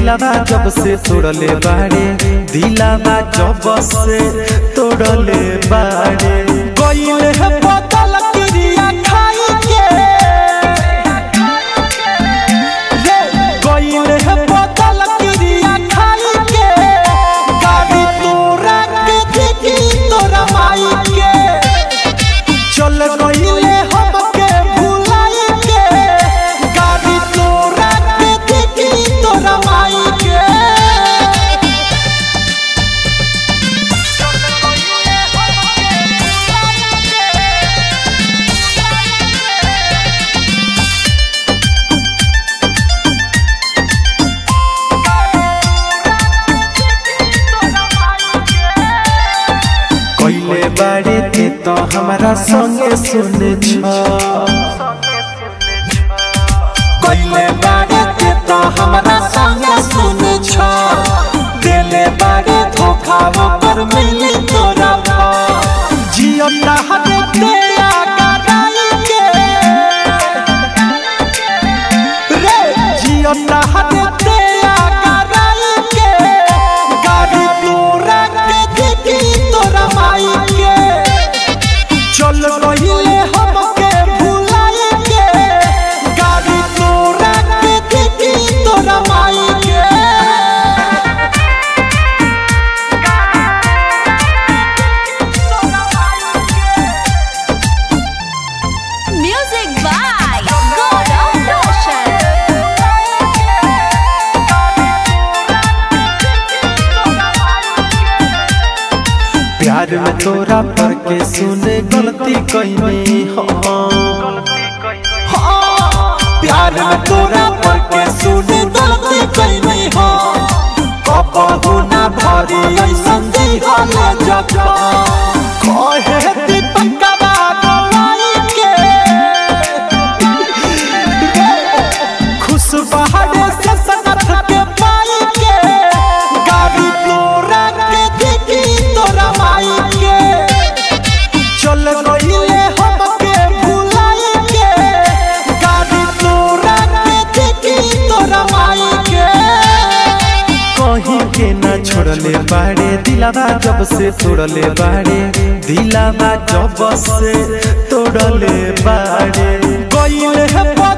दिलावा जब से तोड़ले बाड़े दिलावा जब से तोड़ले बाड़े गइले है बदल क्रिया खाई के रे गइले है बदल क्रिया खाई के गाड़ी तोरा के देखी तोरा माई के चल गइले हमके भुलाई के गाड़ी तोरा के देखी तोरा माई के कइले बाड़े ते तो हमारा संगे सुने छ कइले बारे ते तो हमरा संगे सुन छ देले बारे धोखा पर मिली तोरा भा जियो हरे ते आगराई के रे जियो हरे ते आगराई के गाड़ी तोरा के देखी तोरा माई के चल गइले हमके भुलाई के गाड़ी तोरा के देखी तोरा माई के Music by God of Roshan. प्यार में तोरा पर के सुने गलती कइनी हम प्यार में तोरा पर के सुने गलती कइनी हो कबहू ना भरी ऐसन दिहले जखा कहे दीपकवा गवाई के खुश बहारे से सनत के पाई के गाड़ी तोरा के देखी तोरा माई के चल गइले हमके भुलाई के गाड़ी तोरा के देखी तोरा माई के कहीं के ना छोड़ले बाड़े दिलावा जब से तोड़ले बाड़े दिलावा जब से तोड़ले बाड़े गइले है